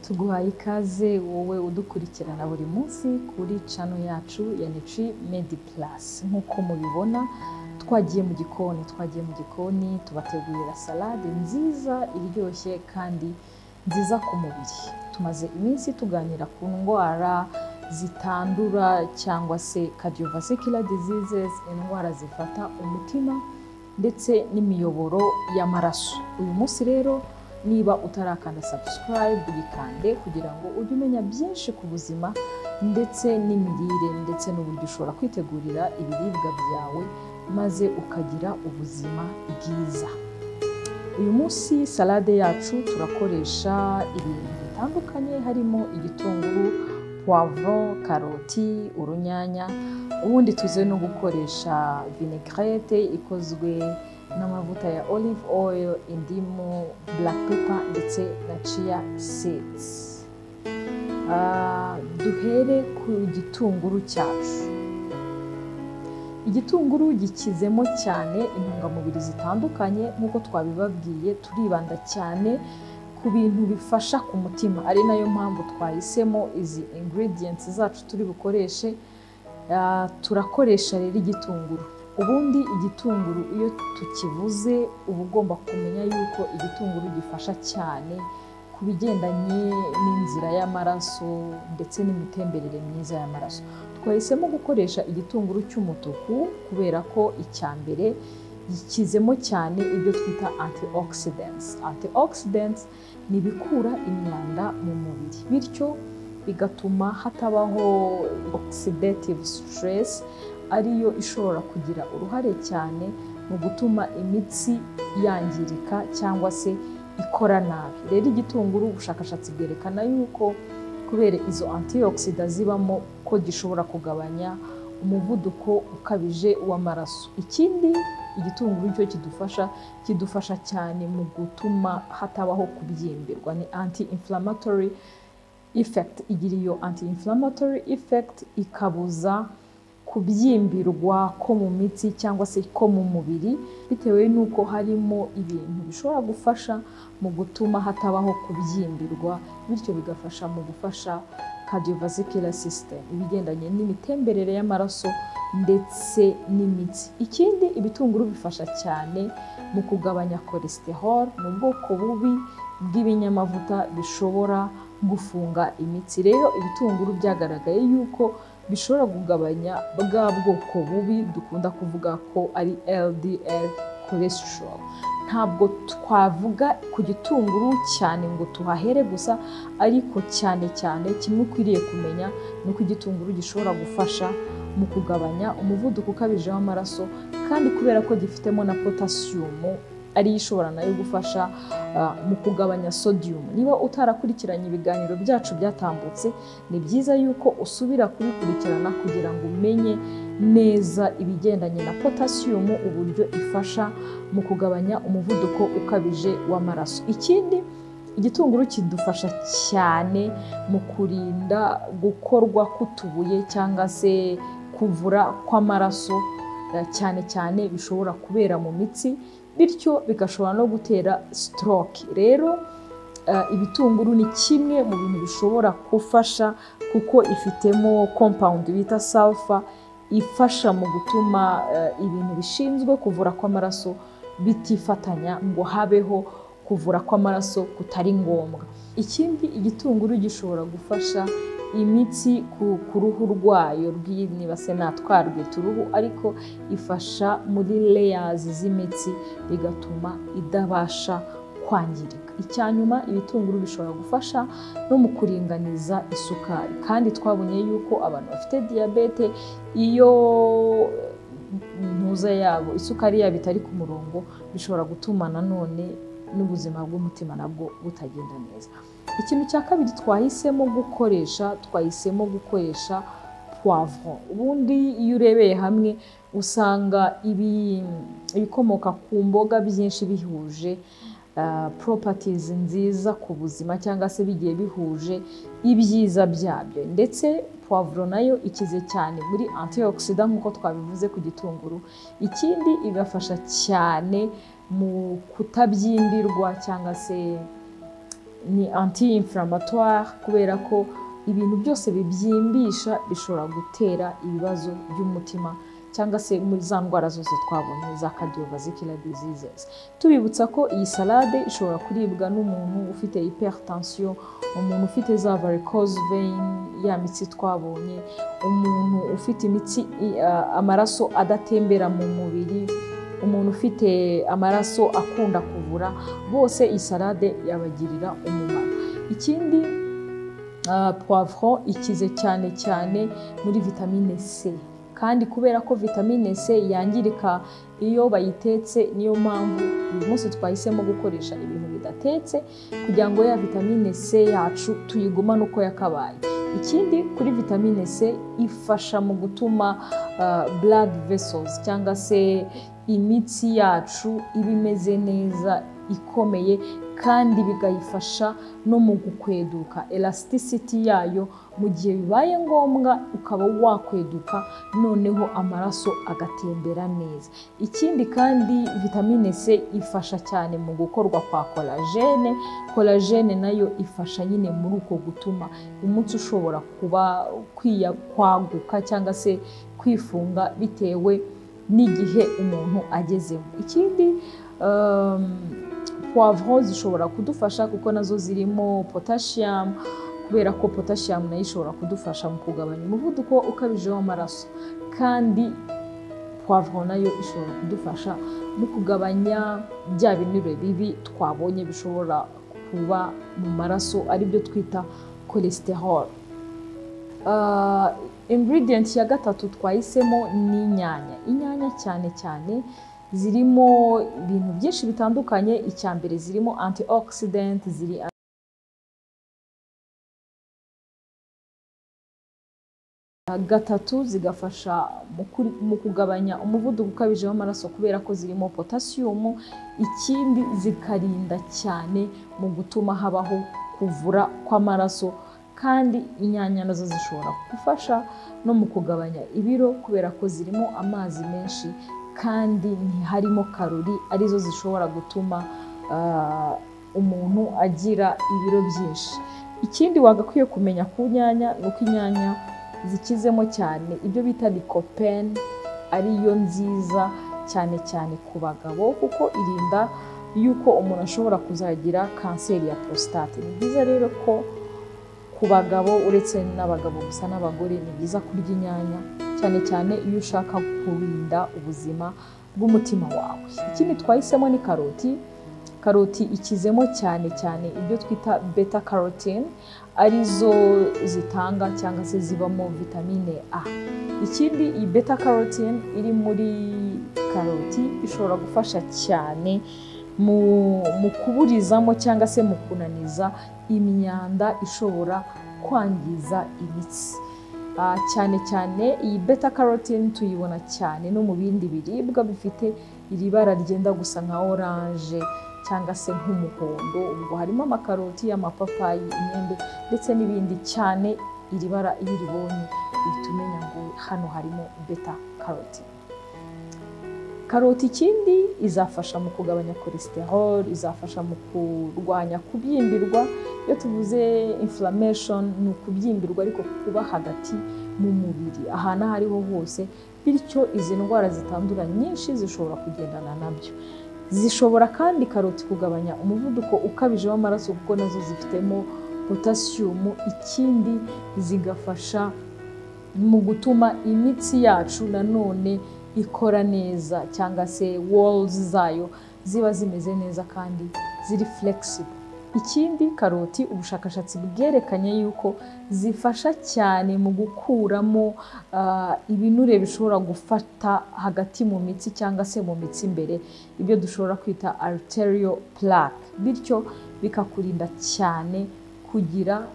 tuguhaye ikaze wowe udukurikirana buri munsi kuri cano yacu ya Nutri Medi Plus nk'uko mubibona twagiye mu gikoni twagiye mu gikoni tubategurira salade nziza iryoshye kandi nziza ku mubiri tumaze iminsi tuganira ku ndwara zitandura cyangwa se cardiovascular diseases indwara zifata umutima ndetse n'imiyoboro y'amaraso uyu munsi rero niba utarakanda subscribe uyikande kugira ngo ujye umenya byinshi ku buzima ndetse n'imirire ndetse n'uburyo ushobora kwitegurira ibiribwa byawe maze ukagira ubuzima bwiza uyu munsi salade yacu turakoresha ibintu bitandukanye harimo igitunguru puwavuro karoti urunyanya ubundi tuze no gukoresha vinaigrette ikozwe n'amavuta ya olive oil indimu black pepper ndetse na chia seeds Ah, duhere ku gitunguru cyacu igitunguru gikizemo cyane intungamubiri zitandukanye nk'uko twabibabwiye turibanda cyane ku bintu bifasha ku mutima ari nayo mpamvu twahisemo izi ingredients zacu turi bukoreshe Ah, turakoresha rero igitunguru ubundi igitunguru iyo tukivuze uba ugomba kumenya yuko igitunguru gifasha cyane ku bigendanye n'inzira y'amaraso ndetse n'imitemberere myiza y'amaraso twahisemo gukoresha igitunguru cy'umutuku kubera ko icya mbere gikizemo cyane ibyo twita antioxidants antioxidants ni ibikura imyanda mu mubiri bityo bigatuma hatabaho oxidative stress ariyo ishobora kugira uruhare cyane mu gutuma imitsi yangirika cyangwa se ikora nabi rero igitunguru ubushakashatsi bwerekana yuko kubera izo antioxida zibamo ko gishobora kugabanya umuvuduko ukabije w'amaraso ikindi igitunguru cyo kidufasha kidufasha cyane mu gutuma hatabaho kubyimbirwa ni anti inflammatory effect igira iyo anti inflammatory effect ikabuza kubyimbirwa ko mu mitsi cyangwa se ko mu mubiri bitewe n'uko harimo ibintu bishobora gufasha mu gutuma hatabaho kubyimbirwa bityo bigafasha mu gufasha cardiovascular system ibigendanye n'imitemberere y'amaraso ndetse n'imitsi ikindi ibitunguru bifasha cyane mu kugabanya cholesterol ni ubwoko bubi bw'ibinyamavuta bishobora gufunga imitsi rero ibitunguru byagaragaye yuko bishobora kugabanya bwa bwoko bubi dukunda kuvuga ko ari LDL cholesterol ntabwo twavuga ku gitunguru cyane ngo tuhahere gusa ariko cyane cyane kimwe ukwiriye kumenya ni uko igitunguru gishobora gufasha mu kugabanya umuvuduko ukabije w'amaraso kandi kubera ko gifitemo na potasiyumu ariyo ishobora nayo gufasha ah, mu kugabanya sodium niba utarakurikiranye ibiganiro byacu byatambutse ni byiza yuko usubira kubikurikirana kugira ngo umenye neza ibigendanye na potasiyumu uburyo ifasha mu kugabanya umuvuduko ukabije w'amaraso ikindi igitunguru kidufasha cyane mu kurinda gukorwa k'utubuye cyangwa se kuvura kw'amaraso eh, cyane cyane bishobora kubera mu mitsi bityo bigashobora no gutera stroke rero eh, ibitunguru ni kimwe mu bintu bishobora gufasha kuko ifitemo compound bita sulfur ifasha mu gutuma eh, ibintu bishinzwe kuvura kw'amaraso bitifatanya ngo habeho kuvura kw'amaraso kutari ngombwa ikindi igitunguru gishobora gufasha imitsi ku, ku ruhu rwayo rw'inibase natwarwe turuhu ariko ifasha muri layers z'imitsi bigatuma idabasha kwangirika icya nyuma ibitunguru bishobora gufasha no mu kuringaniza isukari kandi twabonye yuko abantu bafite diyabete iyo ntuza yabo isukari yabo itari ku murongo bishobora gutuma nanone n'ubuzima bw'umutima nabwo butagenda neza ikintu cya kabiri twahisemo gukoresha twahisemo gukoresha puwavuro ubundi iyo urebeye hamwe usanga ibi- ibikomoka ku mboga byinshi bihuje poropatizi nziza ku buzima cyangwa se bigiye bihuje ibyiza byabyo ndetse puwavuro nayo ikize cyane muri antioxida nk'uko twabivuze ku gitunguru ikindi igafasha cyane mu kutabyimbirwa cyangwa se ni anti inflammatoir kubera ko ibintu byose bibyimbisha bishobora gutera ibibazo by'umutima cyangwa se muri za ndwara zose twabonye za cardiovascular diseases tubibutsa ko iyi salade ishobora kuribwa n'umuntu ufite hypertension umuntu ufite za varicose vein ya mitsi twabonye umuntu ufite imitsi i- a- amaraso adatembera mu mubiri umuntu ufite amaraso akunda kuvura bose iyi salade yabagirira umumaro ikindi ah, poivron ikize cyane cyane muri vitamine c kandi kubera ko vitamine c yangirika iyo bayitetse niyo mpamvu uyu munsi twahisemo gukoresha ibintu bidatetse kugira ngo ya vitamine c yacu tuyigumane uko yakabaye ikindi kuri vitamine c ifasha mu gutuma ah, blood vessels cyangwa se imitsi yacu iba imeze neza ikomeye kandi bikayifasha no mu gukweduka elasticity yayo mu gihe bibaye ngombwa ukaba wakweduka noneho amaraso agatembera neza ikindi kandi vitamine c ifasha cyane mu gukorwa kwa kolagene kolagene nayo ifasha nyine muri uko gutuma umunsi ushobora kuba kwiya kwaguka cyangwa se kwifunga bitewe n'igihe umuntu agezemo ikindi um, poivron zishobora kudufasha kuko nazo zirimo potasiyumu kubera ko potasiyumu nayo ishobora kudufasha mu kugabanya umuvuduko ukabije w'amaraso kandi poivron nayo ishobora kudufasha mu kugabanya bya binure bibi twabonye bishobora kuba mu maraso aribyo twita cholesterol Ah, ingredient ya gatatu twahisemo ni inyanya inyanya cyane cyane zirimo ibintu byinshi bitandukanye icya mbere zirimo antioxidant ziri gatatu zigafasha mu kuri- mu kugabanya umuvuduko ukabije w'amaraso kubera ko zirimo potasiyumu ikindi zikarinda cyane mu gutuma habaho kuvura kw'amaraso kandi inyanya nazo zishobora gufasha no mu kugabanya ibiro kubera ko zirimo amazi menshi kandi ntiharimo karori arizo zishobora gutuma ah, umuntu agira ibiro byinshi ikindi wagakwiye kumenya ku nyanya ni uko inyanya zikizemo cyane ibyo bita lycopene ariyo nziza cyane cyane ku bagabo kuko irinda yuko umuntu ashobora kuzagira kanseri ya prostate ni byiza rero ko ku bagabo uretse n'abagabo gusa n'abagore ni byiza kurya inyanya cyane cyane iyo ushaka kurinda ubuzima bw'umutima wawe ikindi twahisemo ni karoti karoti ikizemo cyane cyane ibyo twita beta carotene arizo zitanga cyangwa se zibamo vitamine A ikindi iyi beta carotene iri muri karoti ishobora gufasha cyane mu, mu kuburizamo cyangwa se mu kunaniza imyanda ishobora kwangiza imitsi Ah, cyane cyane iyi beta carotene tuyibona cyane no mu bindi biribwa bifite iri bara ryenda gusa nka oranje cyangwa se nk'umuhondo ubwo harimo amakaroti amapapayi imyembe ndetse n'ibindi cyane iri bara iyo uribonye uhita umenya ngo hano harimo beta carotene karoti ikindi izafasha mu kugabanya cholesterol izafasha mu kurwanya kubyimbirwa iyo tuvuze inflammation ni ukubyimbirwa ariko kuba hagati mu mubiri ahantu aho ariho hose bityo izi ndwara zitandura nyinshi zishobora kugendana nabyo zishobora kandi karoti kugabanya umuvuduko ukabije w'amaraso kuko nazo zifitemo potasiyumu ikindi zigafasha mu gutuma imitsi yacu nanone ikora neza cyangwa se walls zayo ziba zimeze neza kandi ziri flexible ikindi karoti ubushakashatsi bwerekanye yuko zifasha cyane mu gukuramo ah, ibinure bishobora gufata hagati mu mitsi cyangwa se mu mitsi imbere ibyo dushobora kwita arterial plaque bityo bikakurinda cyane kugira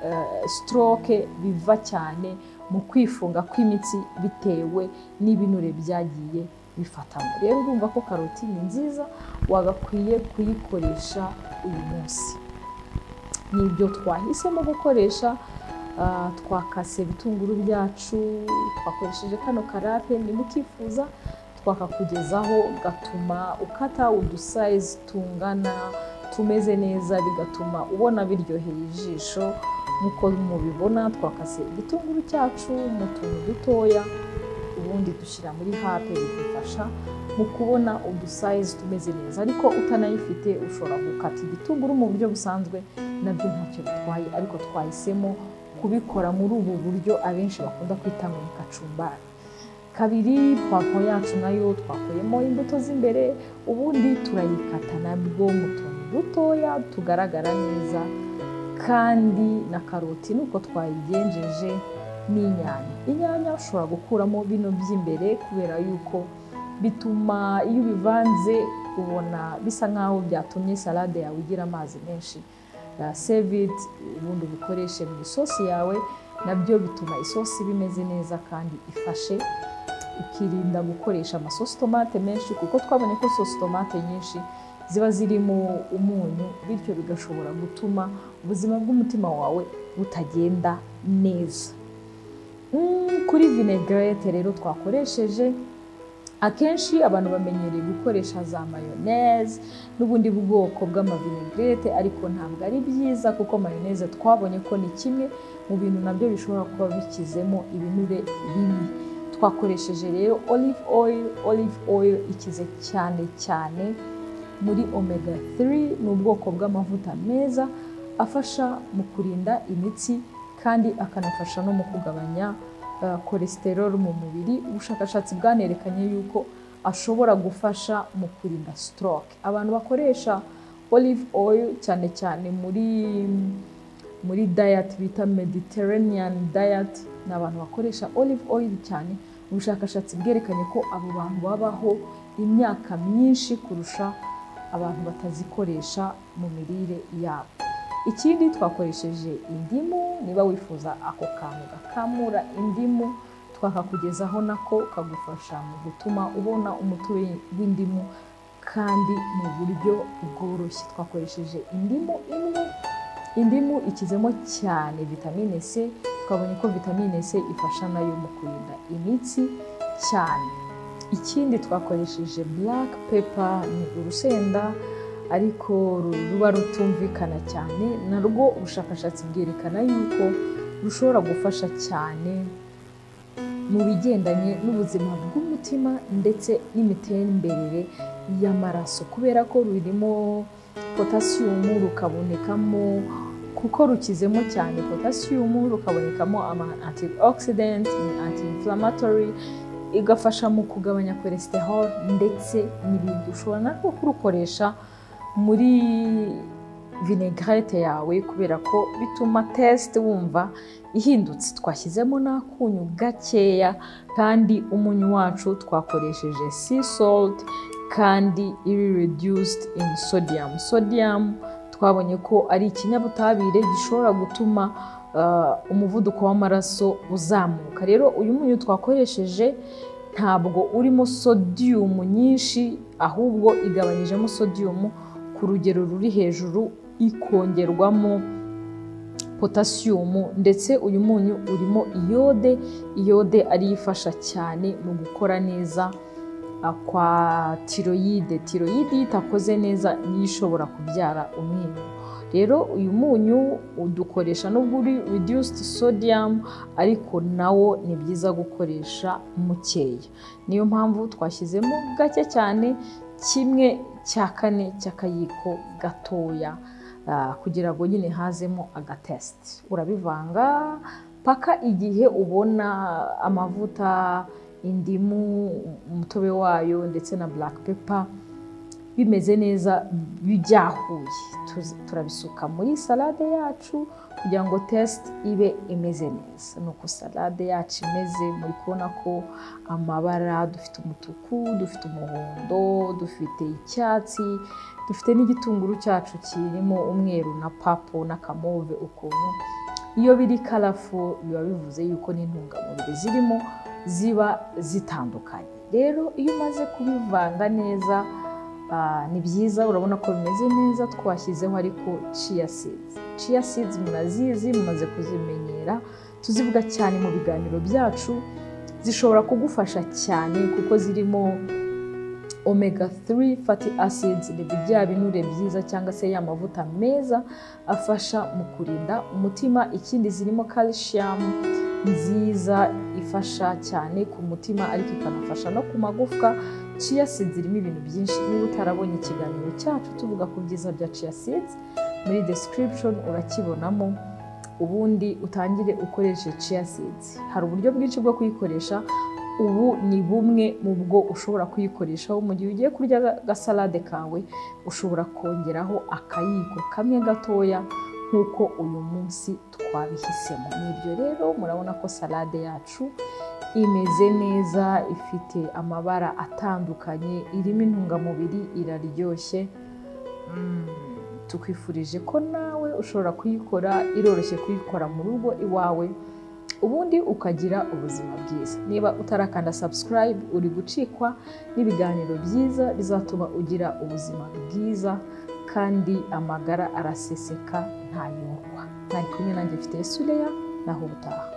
eh, stroke biva cyane mu kwifunga kw'imitsi bitewe n'ibinure byagiye bifatamo rero urumva ko karoti ni nziza wagakwiye kuyikoresha uyu munsi ni ibyo twahisemo gukoresha ah, twakase ibitunguru byacu twakoresheje kano karape mukifuza twakakugezaho gatuma ukata udusayizi tungana tumeze neza bigatuma ubona biryoheye ijisho nk'uko mubibona twakase igitunguru cyacu mu tuntu dutoya ubundi dushyira muri hape bidufasha mu kubona udusayizi tumeze neza ariko utanayifite ushobora gukata igitunguru mu buryo busanzwe nabyo ntacyo bitwaye ariko twahisemo kubikora muri ubu buryo abenshi bakunda kwita ngo ni kacumbari kabiri pavuro yacu nayo twakuyemo imbuto z'imbere ubundi turayikata nabwo mu tuntu dutoya tugaragara neza kandi na karoti nuko twayigenjeje n'inyanya inyanya ushobora gukuramo bino by'imbere kubera yuko bituma iyo ubivanze ubona bisa nk'aho byatumye salade yawe igira amazi menshi sevidi ubundi ubikoreshe mu isosi yawe nabyo bituma isosi iba imeze neza kandi ifashe ukirinda gukoresha amasosi tomate menshi kuko twabonye ko sosi tomate nyinshi ziba zirimo umunyu bityo bigashobora gutuma ubuzima bw'umutima wawe butagenda neza kuri vinegarete rero twakoresheje akenshi abantu bamenyereye gukoresha za mayoneze n'ubundi bwoko bw'amavinegarete ariko ntabwo ari byiza kuko mayoneze twabonye ko ni kimwe mu bintu nabyo bishobora kuba bikizemo ibinure bibi twakoresheje rero olive oil olive oil ikize cyane cyane muri omega 3 ni ubwoko bw'amavuta meza afasha mu kurinda imitsi kandi akanafasha no mu kugabanya cholesterol mu mubiri ubushakashatsi bwanerekanye yuko ashobora gufasha mu kurinda stroke abantu bakoresha olive oil cyane cyane muri muri diet bita mediterranean diet ni abantu bakoresha olive oil cyane ubushakashatsi bwerekanye ko abo bantu babaho imyaka myinshi kurusha abantu batazikoresha mu mirire yabo ikindi twakoresheje indimu niba wifuza ako kantu gakamura indimu twakakugezaho nako kagufasha mu gutuma ubona umutobe w'indimu kandi mu buryo bworoshye twakoresheje indimu imwe indimu ikizemo cyane vitamine c twabonye ko vitamine c ifasha nayo mu kurinda imitsi cyane ikindi twakoresheje black pepper ni urusenda ariko ruba rutumvikana cyane narwo ubushakashatsi bwerekana yuko rushobora gufasha cyane mu bigendanye n'ubuzima bw'umutima ndetse n'imitemberere y'amaraso kubera ko rurimo potasiyumu rukabonekamo kuko rukizemo cyane potasiyumu rukabonekamo ama antioxidant ni anti-inflammatory igafasha mu kugabanya cholesterol ndetse n'ibindi ushobora narwo kurukoresha muri vinegarete yawe kubera ko bituma tesite wumva ihindutse twashyizemo n'akunyu gakeya kandi umunyu wacu twakoresheje sea salt kandi iri reduced in sodium sodium twabonye ko ari ikinyabutabire gishobora gutuma umuvuduko w'amaraso uzamuka rero uyu munyu twakoresheje ntabwo urimo sodiyumu nyinshi ahubwo igabanyijemo sodiyumu ku rugero ruri hejuru ikongerwamo potasiyumu ndetse uyu munyu urimo iyode iyode ariyo ifasha cyane mu gukora neza kwa tiroyide tiroyide iyo itakoze neza niyo ishobora kubyara umwinyu rero uyu munyu udukoresha nubwo uri reduced sodium ariko nawo ni byiza gukoresha mukeya niyo mpamvu twashyizemo gake cyane kimwe cya kane cy'akayiko gatoya kugira ngo nyine hazemo agatesite urabivanga paka igihe ubona amavuta indimu umutobe wayo ndetse na black pepper bimeze neza byahuye turabisuka muri salade yacu kugira ngo tesite ibe imeze neza ni uko salade yacu imeze muri kubona ko amabara dufite umutuku dufite umuhondo dufite icyatsi dufite n'igitunguru cyacu kirimo umweru na papo n'akamove ukuntu iyo biri karafu biba bivuze yuko n'intungamubiri zirimo ziba zitandukanye rero iyo umaze kubivanga neza ni byiza urabona ko bimeze neza twashyizeho ariko ciya seeds ciya seeds murazizi mumaze kuzimenyera tuzivuga cyane mu biganiro byacu zishobora kugufasha cyane kuko zirimo omega 3 fatty acids ni bya binure byiza cyangwa se ya mavuta meza afasha mu kurinda umutima ikindi zirimo calcium nziza ifasha cyane ku mutima ariko ikanafasha no ku magufwa chia seeds zirimo ibintu byinshi niba utarabonye ikiganiro cyacu tuvuga ku byiza bya chia seeds muri description urakibonamo ubundi utangire ukoreshe chia seeds hari uburyo bwinshi bwo kuyikoresha ubu ni bumwe mu bwo ushobora kuyikoreshaho mu gihe ugiye kurya agasalade kawe ushobora kongeraho akayiko kamwe gatoya nk'uko uyu munsi twabihisemo ni ibyo rero murabona ko salade yacu imeze neza ifite amabara atandukanye irimo intungamubiri iraryoshye tukwifurije ko nawe ushobora kuyikora iroroshye kuyikora mu rugo iwawe ubundi ukagira ubuzima bwiza niba utarakanda subscribe uri gucikwa n'ibiganiro byiza bizatuma ugira ubuzima bwiza kandi amagara araseseka ntayungwa ntari kumwe nanjye mfite sureya naho ubutaha